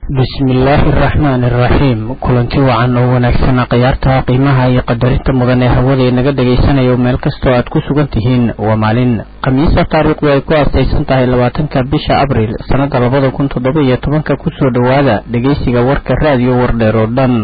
bismillaahi araxmaani araxiim kulanti wacan oo wanaagsan khiyaarta qiimaha iyo qadarinta mudan ee hawada inaga dhagaysanayo meel kastoo aad ku sugan tihiin waa maalin khamiisa taariikhdu ay ku aasaysan tahay labaatanka bisha abriil sannada labada kun toddoba iyo tobanka kusoo dhowaada dhegeysiga warka raadiyo wardheer oo dhan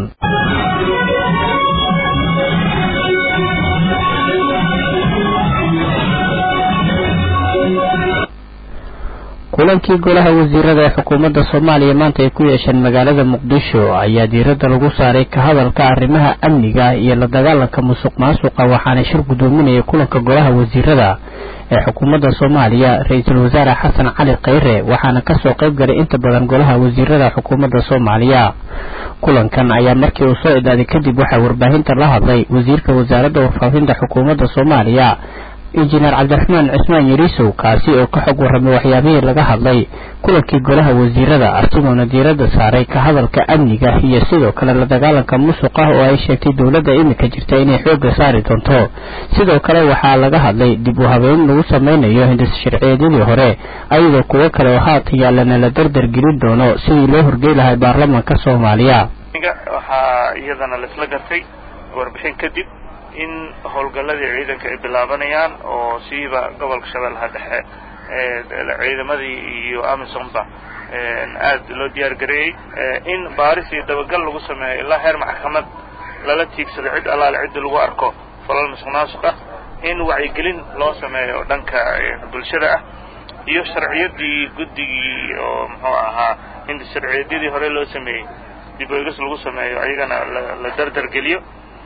kulankii golaha wasiirada ee xukuumadda soomaaliya maanta ay ku yeesheen magaalada muqdisho ayaa diiradda lagu saaray ka hadalka arrimaha amniga iyo la dagaalanka musuq maasuqa waxaana shir guddoominayay kulanka golaha wasiirada ee xukuumadda soomaaliya ra-iisul wasaare xasan cali khayre waxaana kasoo qayb galay inta badan golaha wasiirada xukuumadda soomaaliya kulankan ayaa markii uu soo idaaday kadib waxaa warbaahinta la hadlay wasiirka wasaaradda warfaafinta xukuumadda soomaaliya injineer cabdiraxmaan cismaan yariisow kaasi oo ka xog warramay waxyaabihii laga hadlay kulankii golaha wasiirada asigoona diiradda saaray ka hadalka amniga iyo sidoo kale la dagaalanka musuq ah oo ay sheegtay dowladda iminka jirta inay xoogga saari doonto sidoo kale waxaa laga hadlay dib u habeyn lagu sameynayo hindis sharciyeedyadii hore ayadoo kuwo kale oo haatan yaallana la dardar gelin doono sidii loo horgey lahay baarlamaanka soomaaliya waxaa iyadana laisla gartay warbixin kadib in howlgalladii ciidanka ay bilaabanayaan oo siiba gobolka shabeellaha dhexe ciidamadii iyo amisonba aad loo diyaar gareeyey in baaris iyo dabagal lagu sameeyo ilaa heer maxkamad lala tiigsado cid allaale ciddi lagu arko falal musuq maasuq ah in wacyigelin loo sameeyo oo dhanka bulshada ah iyo sharciyadii guddigii oo muxuu ahaa in sharciyadyadii hore loo sameeyey dib oegas lagu sameeyo ayagana la dardar geliyo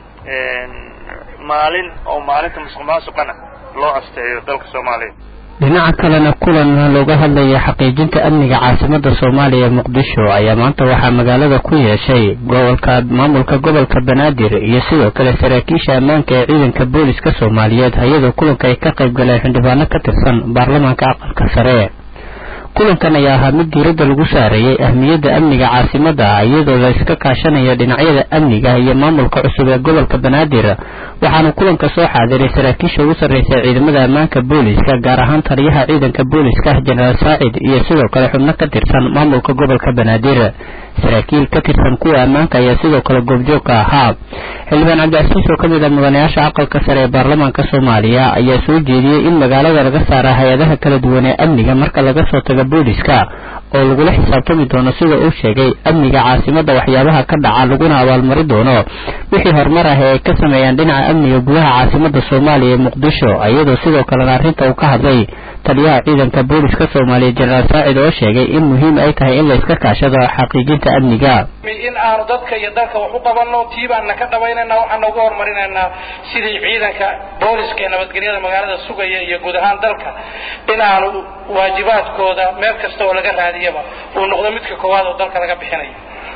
maalin oo maalinta musuq maasuqana loo asteeyo dalka soomaaliya dhinaca kalena kulan looga hadlaya xaqiijinta amniga caasimadda soomaaliya ee muqdisho ayaa maanta waxaa magaalada ku yeeshay gobolka maamulka gobolka banaadir iyo sidoo kale saraakiisha ammaanka ee ciidanka booliska soomaaliyeed hay-adoo kulanka ay ka qayb galeen xildhibaano ka tirsan baarlamaanka aqalka sare kulankan ayaa ahaa mid diiradda lagu saareeyey ahmiyadda amniga caasimadda iyadoo la iska kaashanayo dhinacyada amniga iyo maamulka cusub ee gobolka banaadir waxaana kulanka soo xaadiray saraakiisha ugu sarreysa ciidamada ammaanka booliska gaar ahaan taliyaha ciidanka booliska jenaraal saacid iyo sidoo kale xubno ka tirsan maamulka gobolka banaadir saraakiil ka tirsan kuwa ammaanka ayaa sidoo kale goobjoogka ahaa xildhibaan cabdicasiis oo ka mid ah mudanayaasha aqalka sare ee baarlamaanka soomaaliya ayaa soo jeediyey in magaalada laga saara hay-adaha kala duwan ee amniga marka laga soo tago booliska oo lagula xisaabtami doono sida uu sheegay amniga caasimadda waxyaabaha ka dhaca laguna abaalmari doono wixii horumar ah ee ay ka sameeyaan dhinaca amniga gudaha caasimadda soomaaliya ee muqdisho iyadoo sidoo kalena arrinta uu ka hadlay taliyaha ciidanka booliska soomaaliya jenaraal saacid oo sheegay in muhiim ay tahay in la iska kaashado xaqiijinta amniga in aanu dadka iyo dalka wax u qabanno tii baanna ka dhabaynayna waxaan noogu horumarinaynaa sidii ciidanka booliska ee nabadgelyada magaalada sugaya iyo guud ahaan dalka in aanu waajibaadkooda meel kasta oo laga raadiyaba uu noqdo midka koowaad oo dalka laga bixinayo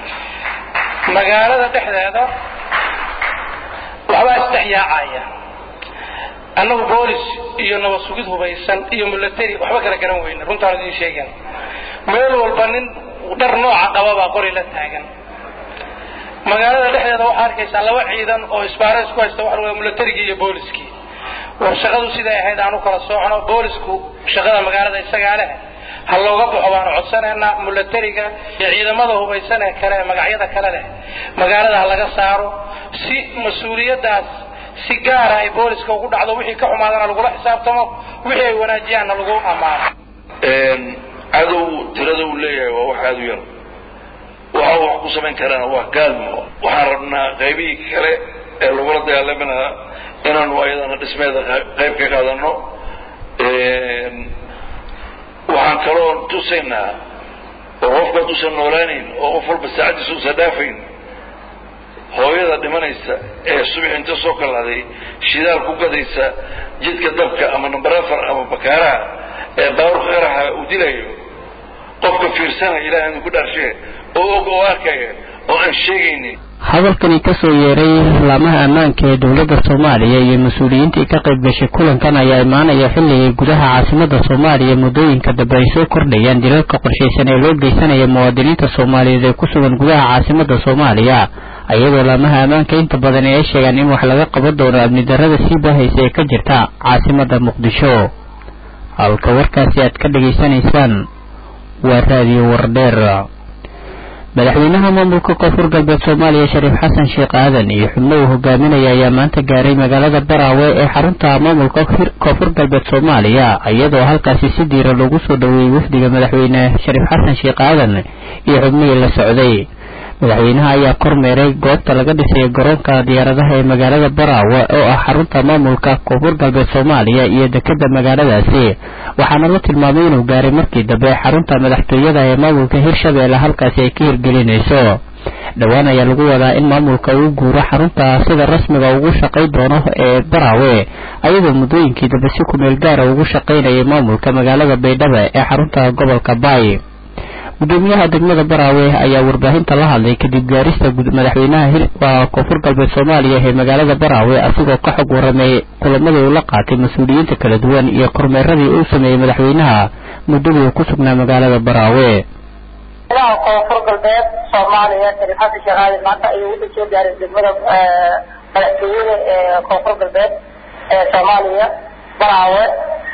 magaalada dhexdeeda waxbaa isdhexyaacaya annagu boolis iyo nabad sugid hubaysan iyo milatary waxba kala garan weyne runtaan idiin sheegan meel walba nin dhar nooca qababaa qori la taagan magaalada dhexdeeda waxaa arkaysaa laba ciidan oo isbaara isku haysta waxa laga milatarigii iyo booliskii war shaqadu siday ahayd aan u kala soocno boolisku shaqada magaalada isagaa leh ha looga baxo baanu codsanaynaa milatariga iyo ciidamada hubaysan ee kale ee magacyada kale leh magaalada ha laga saaro si mas-uuliyaddaas si gaara ay booliska ugu dhacdo wixii ka xumaadana lagula xisaabtamo wixii ay wanaajiyaanna lagu ammaano cadow tirada uu leeyahay waa wax aada u yar waxa uu wax ku samayn karaana waa gaalmo waxaan rabnaa qaybihii kale ee lagula dagaalami lahaa inaanu ayadana dhismeeda qayb ka qaadano waxaan kaloo tusaynaa oo qofka haduusan noolaanayn oo qof walba saacaddiisa usan dhaafayn hooyada dhimanaysa ee subax inta soo kalahday shidaal ku gadaysa jidka dabka ama number afar ama bakaaraha ee baaburka qaraxa uu dilayo qofka fiirsanaya ilahay anu ku dhaarshe oo og oo arkaya oo aan sheegaynin hadalkani kasoo yeeray laamaha ammaanka ee dowladda soomaaliya iyo mas-uuliyiintii ka qayb gashay kulankan ayaa imaanaya xilligay gudaha caasimadda soomaaliya muddooyinka dambe ay soo kordhayaan dilalka qorshaysan ee loo geysanaya muwaadiniinta soomaaliyeed ee ku sugan gudaha caasimadda soomaaliya iyadoo laamaha ammaanka inta badan ay sheegaan in wax laga qaban doono amni darrada sii baahaysa ee ka jirta caasimadda muqdisho halka warkaasi aad ka dhegaysanaysaan waa raadiyo wardheer madaxweynaha maamulka koonfur galbeed soomaaliya shariif xasan sheekh aadan iyo xubno uu hogaaminaya ayaa maanta gaaray magaalada baraawe ee xarunta maamulka koonfur galbeed soomaaliya iyadoo halkaasi si diira loogu soo dhoweeyey wafdiga madaxweyne shariif xasan sheekh aadan iyo xubnihii la socday madaxweynaha ayaa kormeeray goobta laga dhisay garoonka diyaaradaha ee magaalada baraawe oo ah xarunta maamulka koonfur galbeed soomaaliya iyo dekeda magaaladaasi waxaana la tilmaamay inuu gaaray markii dambe xarunta madaxtooyada ee maamulka hirshabeelle halkaasi ay ka hirgelinayso dhowaan ayaa lagu wadaa in maamulka uu guuro xarunta sida rasmiga ugu shaqay doono ee baraawe ayadoo muddooyinkii dambe si kumeel gaara ugu shaqaynayay maamulka magaalada baydhabo ee xarunta gobolka baay gudoomiyaha degmada baraawe ayaa warbaahinta la hadlay kadib gaarista madaxweynaha waa koonfur galbeed soomaaliya ee magaalada baraawe asigoo ka xog waramay kulamadii uu la qaatay mas-uuliyiinta kala duwan iyo kormeeradii uu sameeyey madaxweynaha muddadii uu ku sugnaa magaalada baraawe koonfur galbeed soomaaliya shariif xasan sheekh aadan maanta ayuu wuxuu soo gaaray degmada madaxtooyada ee koonfur galbeed ee soomaaliya baraawe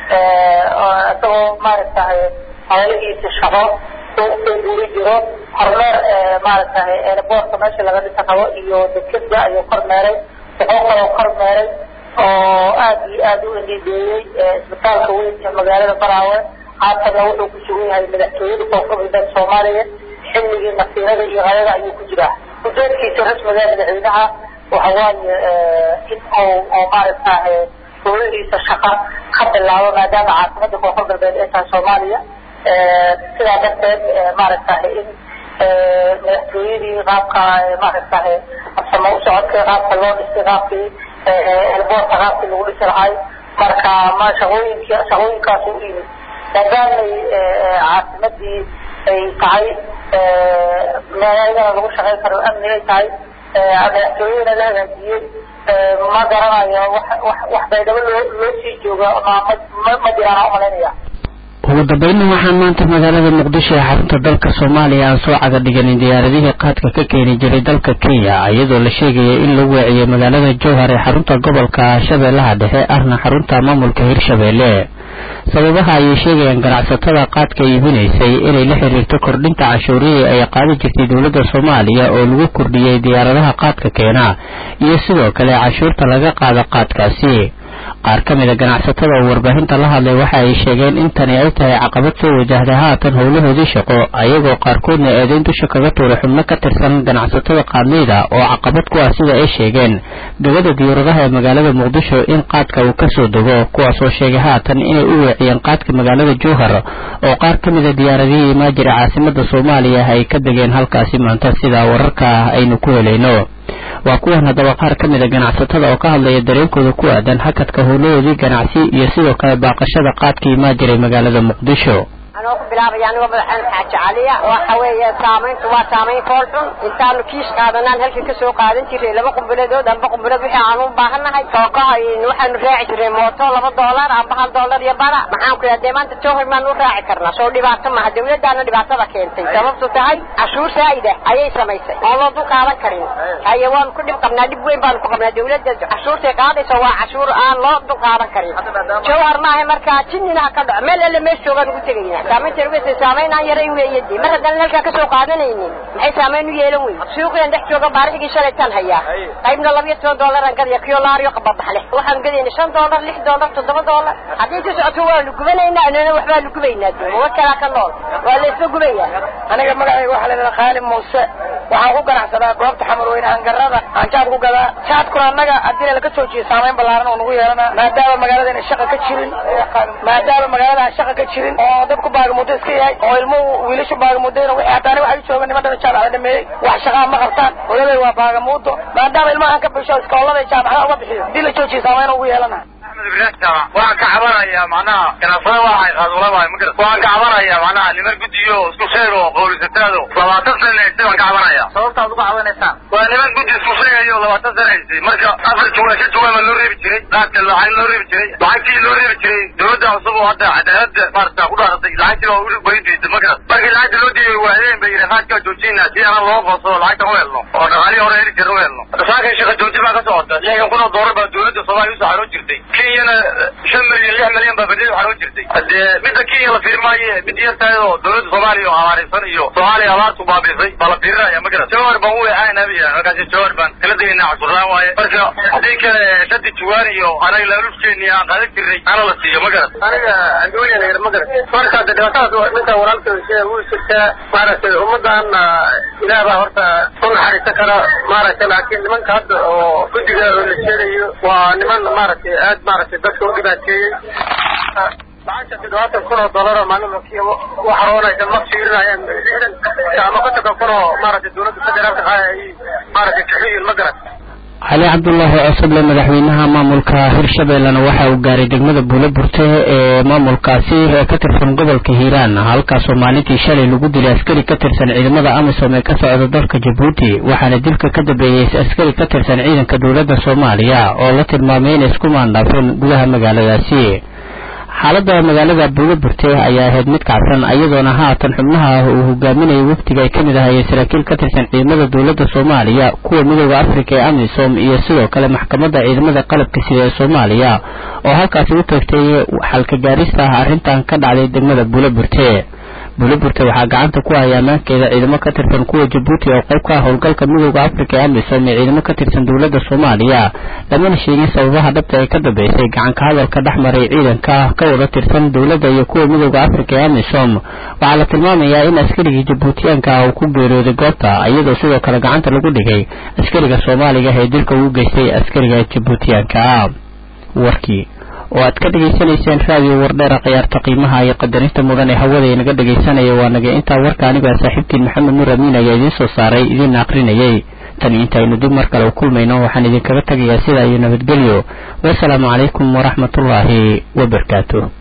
isagoo maaragtahay hawlihiisa shaqo soo guuri jiro kormeer maaragtahay eelaboorka meesha laga dhisa rabo iyo dekeda ayuu kormeeray wuxuu kaloo kormeeray oo aad iyo aad u indhideeyey isbitaalka weyn ee magaalada baraawe haatanna wuxuu ku sugan yahay madaxtooyada koonfur galbeed soomaaliya xilligii nasiirada iyo hayada ayuu ku jiraa ujeedkiisa rasmiga madaxweynaha waxa waaye in uu oo maaragtahay howlihiisa shaqa ka bilaabo maadaama caasimada koonfur galbeed ay tahay soomaaliya sidaa darteed maaragtahay in madaxtooyadii qaabka maaragtahay absamo u socodkay qaabka loo dhisay qaabkii elboorka qaabkii lagu dhisi lahay marka ma shaqooyinki shaqooyinkaas u yimid maadaamay caasimadii ay tahay meeladana lagu shaqayn karo amni ay tahay madaxtooyadana la hagaajiyey ma garanayo wax wax wax baydhabo loo loo sii jooga ma ma ma jiraan umalaynaya ugu dambeynna waxaan maanta magaalada muqdisho ee xarunta dalka soomaaliya aan soo caga dhiganin diyaaradihii qaadka ka keeni jiray dalka kenya iyadoo la sheegaya in lagu weeciyey magaalada jowhar ee xarunta gobolka shabeellaha dhexe ahna xarunta maamulka hirshabeelle sababaha ayay sheegayaan ganacsatada qaadka iibinaysay inay la xiriirto kordhinta cashuurihii ay qaadi jirtay dowladda soomaaliya oo lagu kordhiyey diyaaradaha qaadka keena iyo sidoo kale cashuurta laga qaado qaadkaasi qaar ka mid a ganacsatada oo warbaahinta la hadlay waxa ay sheegeen in tani ay tahay caqabad soo wajahda haatan howlahoodii shaqo ayagoo qaarkoodna eedayn dusha kaga tuuray xubno ka tirsan ganacsatada qaadleyda oo caqabad ku ah sida ay sheegeen gabada diyaaradaha ee magaalada muqdisho in qaadka uu kasoo dego kuwaasoo sheegay haatan inay u weeciyeen qaadka magaalada jowhar oo qaar ka mid a diyaaradihii imaajira caasimada soomaaliya ay ka degeen halkaasi maanta sida wararka aynu ku helayno waa kuwan haddaba qaar ka mid a ganacsatada oo ka hadlaya dareenkooda ku aadan hakadka howlahoodii ganacsi iyo sidoo kale baaqashada qaadka imaa jiray magaalada muqdisho anoo ku bilaabaya anigoo madaxweyne xaaji caliya waxa weeye saamayntu waa saamayn fool xun intaanu kiis qaadanaan halkan ka soo qaadan jiray laba qumbiladood amba qumbilad wixii aanu u baahannahay kookaha waxaanu raaci jiray mooto laba doolar amba hal doolar iyo bara maxaan ku yidhaha dee maanta jowhar maan u raaci karnaa soo dhibaato maha dawladdaana dhibaatada keentay sababtu tahay cashuur saa'ida ayay samaysay oon loo dul qaadan karin haye waanu ku dhib qabnaa dhib weyn baanu ku qabnaa dawladda cashuurtay qaadaysa waa cashuur aan loo dul qaadan karin jowhar maaha markaa jinninaha ka dhaco meel alle meesha joogaan ugu tegayna saamaynta uga saamayn aan yaray weeye dee mar haddaan halkaa ka soo qaadanaynin maxay saamayn u yeelan weyn suuqiyan dhex jooga baarixigii shalaytaan hayaa qaybna labiyo toban doolar aan gadaya kiyo laariyo qababaxle waxaan gadayna shan doolar lix doolar toddoba doolar haddii ku socoto waanu gubanaynaa anana waxbaa nu gubaynaa dee mawa kalaa ka nool waa la isla gubayaa aniga magacayga waxaa laydhaha khaalid muuse waxaan ku ganacsadaa goobta xamarweyne hangarada aan jaad ku gadaa jaadkuna annaga haddii laga soo jiyo saamayn ballaaran oo nagu yeelana maadaama magaaladana shaqa ka jirin maadaama magaalada aan shaqa ka jirin oo dadku baagamudo iska yahay oo ilmuhu wiilashu baagamuddayna wixii hataani waxay jooga niman dhana jaamacada dhameeyey wax shaqaa ma qabtaan hooyaday waa baagamuudo maadaama ilmaha aan ka bisho iskoolada jaamacada uga bixiyo haddii la joojiyo saamayn ugu yeelana waxaan ka cabanayaa macnaha ganacsada waxay qaadulamahay ma garat waxaan ka cabanayaa macnaha niman guddiyo isku sheeg oo qowlisataado labaatan sana haystay waan ka cabanaya sababtaad uga cabanaysaan waa niman guddi isku sheegayo labaatan sana haystay marka afar juwa shan juwa ma loo reebi jiray qaadka lacag loo reebi jiray lacagtii loo reebi jiray dowladda cusub oo hadda cadaalada maarata ku dhaaratay lacagtii waa weli goyn diisay ma garat markii lacagta loo diiday waadeen bay yidhi qaadkaa joojinaa si aanan loo qoonsado lacagtan u helno oo dhaqaalihii hore heli jirna u helno saakay shaqa joojin baa ka socota lixdan kun oo doolar baa dowladda soomaaliya usoo xaroo jirtay kenyana shan milyan lix milyan baa badiyada xaroo jirtay hadee midda kenya la fiiri maaye mid yar tahay oo dowladda soomaaliya oo abaaraysan iyo soomaaliya abaartu baabisay baa la fiirinaya ma garat jawar baan u weexaana biya markaasi jawar baan kala degaynaa cashuurlaan waaye marka haddii kale shadi juwaan iyo anaga laaluufkeeni aan qaadan jirnay ana la siiyo ma garat aniga andooyan yar ma garat marka de dhibaatadaas ninka walaalka wuu jirtaa maaragtay ummadan ilaah baa horta u naxariisan kara maaragtay laakiin nimanka hadda oo guddiga la sheegayo waa niman maaragtay aad maaragtay dadka u dhibaateeyey lacagta toddobaatan kun oo dollar oo maalin wakiya waxaroonaysa ma fiirinayaan lixdan ama kontonka kun oo maaragtay dowladda federaalka qaaya ay maaragtay kaxiyin ma garan cali cabdulaahi cosoble madaxweynaha maamulka hirshabeellena waxa uu gaaray degmada buuloburte ee maamulkaasi ee ka tirsan gobolka hiiraan halkaasoo maalintii shalay lagu dilay askari ka tirsan ciidamada amisom ee ka socda dalka jabuuti waxaana dilka ka dambeeyey askari ka tirsan ciidanka dowladda soomaaliya oo la tilmaamay inay isku maandhaafeen gudaha magaaladaasi xaaladda magaalada buuloburte ayaa ahayd mid kacsan iyadoona haatan xubnaha uu hogaaminayay wafdiga ay ka mid ahayeen saraakiil ka tirsan ciidamada dowladda soomaaliya kuwa midooda afrika ee amisom iyo sidoo kale maxkamadda ciidamada qalabka sida ee soomaaliya oo halkaasi u tagtay xalka gaarista ah arrintan ka dhacday degmada buuloburte buuloburte waxaa gacanta ku haya ammaankeeda ciidamo ka tirsan kuwa jabuuti oo qayb ka ah howlgalka midooda afrika ee amisom ee ciidamo ka tirsan dowladda soomaaliya lamana sheegin sababaha dhabta ee ka dambeysay gacanka hadalka dhex maray ciidanka ka wada tirsan dowladda iyo kuwa midooda afrika ee amisom waxaa la tilmaamayaa in askarigii jabuutiyaanka ah uu ku geeriyooday goobta iyadoo sidoo kale gacanta lagu dhigay askariga soomaaliga ee dilka ugu geystay askariga jabuutiyaanka ah warkii oo aad ka dhegaysanayseen raadiyo wardheera khiyaarta qiimaha iyo qadarinta mudan ee hawada inaga dhegaysanaya waa naga intaa warka aniga saaxiibkiin maxamed nuur amiin ayaa idiin soo saaray idiinna akrinayay tan intaynu dib mar kale u kulmayno waxaan idinkaga tegayaa sidaa iyo nabadgelyo wasalaamu calaykum waraxmatullaahi wabarakaatu